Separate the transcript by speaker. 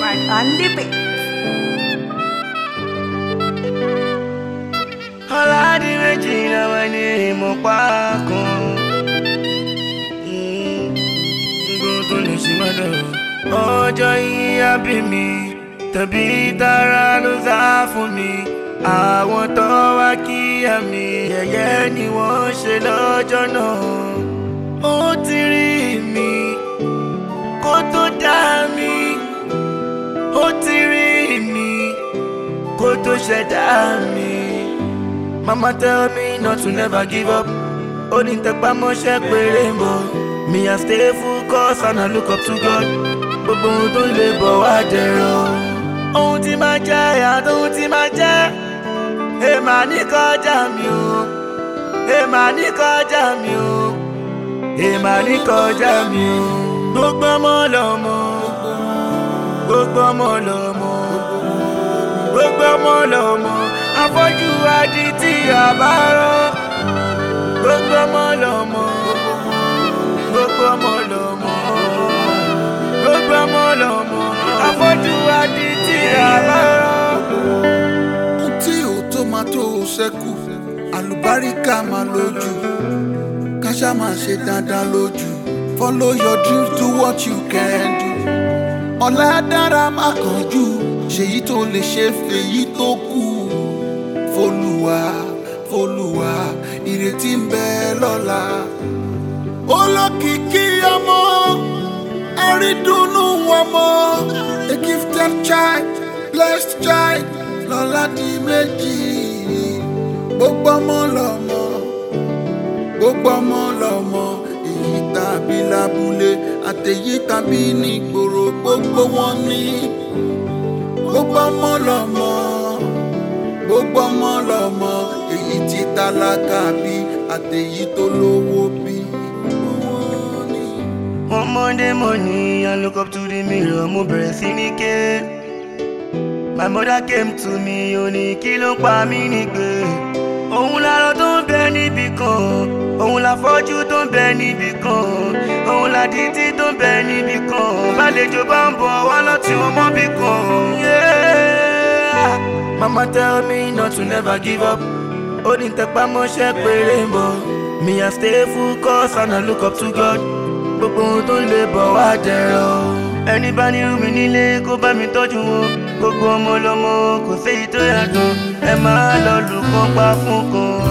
Speaker 1: Smart on the beat.
Speaker 2: ọ̀làdì méjì làwọn ní ìmọ̀ pákó. gbogbo tó lè ṣe má dọ̀rọ̀. ọjọ́ yìí á bí mi tàbí tara ló sá fún mi. àwọn tó wá kíyà mi yẹ̀yẹ́ ni wọ́n ṣe lọ́jọ́ náà. ó ti rí mi kó tó dá mi. ó ti rí mi kó tó ṣẹ̀dá mi. Mama tell me not to never give up. Ó ní tẹpá mọ́ṣẹ́ péré ń bọ̀. Me I stay focused and I look up to God. Gbogbo ohun tó lè bọ̀ wá dẹ̀rọ̀. Ohun tí máa jẹ́ àti ohun tí máa jẹ́. Èèmà ní kọjá mi o. Èèmà ní kọjá mi o. Èèmà ní kọjá mi o. Gbogbo ọmọ lọ́mọ. Gbogbo ọmọ lọ́mọ. Gbogbo ọmọ lọ́mọ afọ́jú adi tí a bá rán gbogbo ọmọ lọ́mọ gbogbo ọmọ lọ́mọ gbogbo ọmọ lọ́mọ afọ́jú adi tí a bá rán.
Speaker 3: ohun tí ò tó máa tó o ṣẹ́kù àlùbáríkà máa lójú káṣá máa ṣe dáadáa lójú follow your dreams do what you can do ọ̀la dára má kánjú ṣèyí tó lè ṣe fèyí tó kù fọlùwà fọlùwà ìrètí ń bẹ lọ́la olókìkí ọmọ àrídùnnú ọmọ a gifted child blessed child lọ́la di méjì gbogbo ọmọ lọ́mọ gbogbo ọmọ lọ́mọ èyí tàbí lábúlé àtẹ̀yí tàbí nígboro gbogbo wọn ní gbogbo ọmọ lọ́mọ gbogbo ọmọ lọ́mọ èyí tí tálákà bí àtẹ̀yí tó lówó bí.
Speaker 2: One Monday morning, I look up to the mirror, mo bẹ̀rẹ̀ sí ní ké. My mother came to me, ó ní kí ló ń pa mí nígbè. Òun lárọ tó ń bẹ níbì kan, òun láfọ́jú tó ń bẹ níbì kan, òun ládìtì tó ń bẹ níbì kan. Bálejò bá ń bọ̀ wá lọ́tí wọn mọ́bì kan. Yeah. Mama tell me not to never give up. Ó ní tẹpá mọ́ṣẹ́ péré ń bọ̀. Me I stay focused and I look up to God gbogbo ohun tó lè bọ̀ wá dẹ̀rọ̀. ẹni bá nírú mi nílé kó bá mi tọ́jú wọn gbogbo ọmọ lọmọ kò séyìí tó yàtọ̀ ẹ máa lọ lù kán pa fún kan.